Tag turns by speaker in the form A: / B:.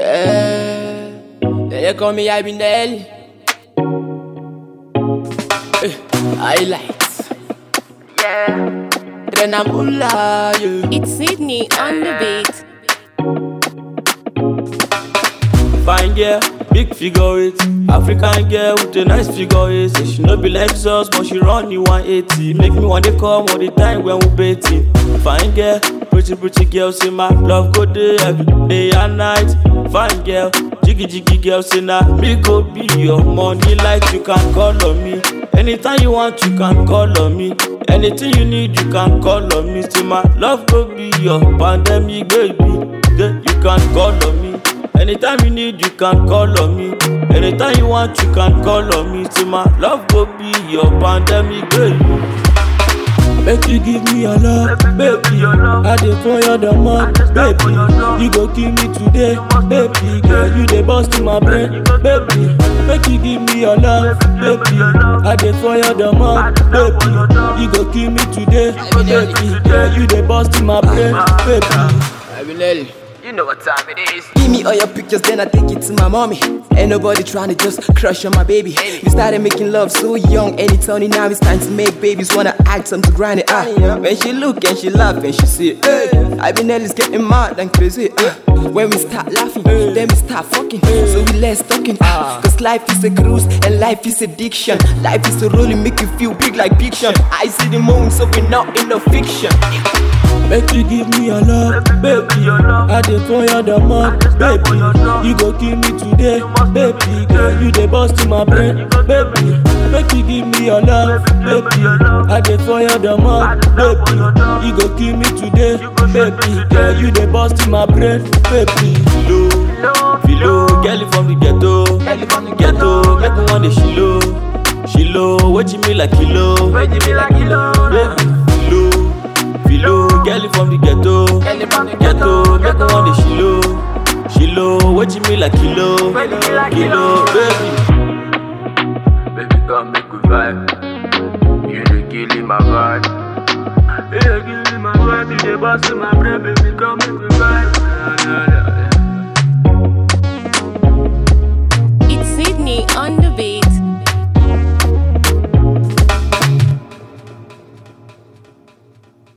A: Yeah, they call me Abinelli. Eh, Highlights. Yeah, then I'm Ula, yeah.
B: It's Sydney on the beat.
C: Fine girl, big figure eight. African girl with a nice figure eight. Say she no be Lexus, but she run the 180. Make me want to come all the time when we betting. Fine girl, pretty pretty girl, say my love go there every day and night. Fine girl, jiggy jiggy girl, say nah me go be your money like you can call on me. Anytime you want, you can call on me. Anything you need, you can call on me. Say my love go be your pandemic baby. Yeah, you can call on me. Anytime you need, you can call on me. Anytime you want, you can call on me. Say my love go be your pandemic baby. Make you give me your love, baby. I dey for your demand, baby. You go kill me today, baby. Girl, you dey bust in my brain, baby. Make you give me your love, baby. I dey for your demand, baby. You go kill me today, baby. Girl, you dey bust in my brain, baby.
A: Abinelli.
D: You know what time it is.
A: Give me all your pictures, then I take it to my mommy. Ain't nobody trying to just crush on my baby. We started making love so young, and it's only now it's time to make babies. Wanna act some to grind it out. When she look and she laugh and she say, Hey, I been Nelly's getting mad and crazy. Uh, when we start laughing, then we start fucking. So we less talking. Uh, Cause life is a cruise and life is addiction. Life is a rolling, make you feel big like fiction. I see the moon, so we're not in no fiction.
C: Make you give me your love, baby. I dey for your demand, baby. You go kill me today, baby. Girl, you dey bust in my brain, baby. Make you give me your love, baby. I dey for your demand, baby. You go kill me today, baby. Girl, you dey bust in my brain, baby. Philo, philo, girl from the ghetto, ghetto. Make me want the shilo, shilo. What you mean like kilo,
D: Where you be like kilo?
C: baby? Philo, philo, girl from the ghetto. Ghetto, make me want the shilo Shilo, what you mean like kilo
D: When you be like
C: Kilo,
D: kilo.
C: baby
D: Baby, come make we vibe. You dey killing my vibe. You dey killing my vibe. You dey busting my brain, baby. Come make we vibe. Na, na, na.